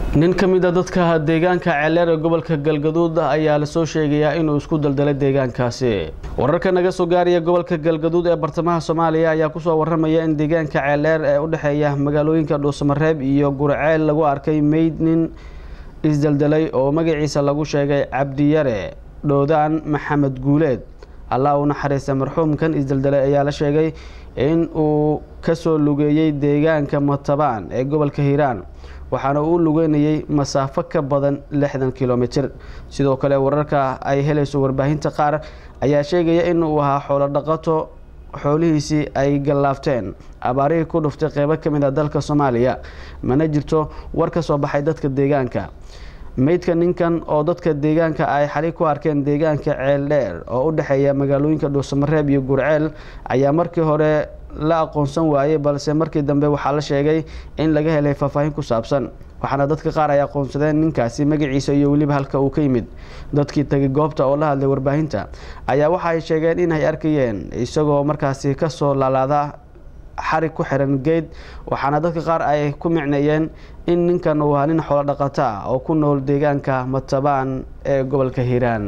nin ka mid a dadka deegaanka ceeleer ee gobolka galgaduud ayaa lasoo sheegayaa inuu isku daldalay deegaankaasi wararka naga soo gaaraya gobolka galgaduud ee bartamaha soomaaliya ayaa kusoo waramaya in deegaanka ceeleer ee u dhexeeya magaalooyinka dhuusamareeb iyo gurceel lagu arkay meyd nin isdaldalay oo magaciisa lagu sheegay cabdiyare dhoodaan maxamed guuleed allah u naxariista marxuumkan isdaldalay ayaa la sheegay in uu kasoo lugeeyey deegaanka matabaan ee gobolka hiiraan waxaana uu lugeynayay masaafo ka badan lixdan kilomitir sidoo kale wararka ay helayso warbaahinta qaar ayaa sheegaya in uu ahaa xoolo dhaqato xoolihiisii ay gallaafteen abaarihii ku dhuftay qeybo ka mid a dalka soomaaliya mana jirto war ka soo baxay dadka deegaanka meydka ninkan oo dadka deegaanka ay xali ku arkeen deegaanka ceeldheer oo u dhexeeya magaalooyinka dhuusamareeb iyo gurceel ayaa markii hore la aqoonsan waayey balse markii dambe waxaa la sheegay in laga helay faahfaahin ku saabsan waxaana dadka qaar ay aqoonsadeen ninkaasi magaciisa iyo weliba halka uu ka yimid dadkii tagay goobta oo la hadlay warbaahinta ayaa waxa ay sheegeen in ay arkayeen isagoo markaasi kasoo laalaada xarig ku xiran geed waxaana dadka qaar ay ku micneeyeen in ninkan uu ahaa nin xoolo dhaqato ah oo ku nool deegaanka matabaan ee gobolka hiiraan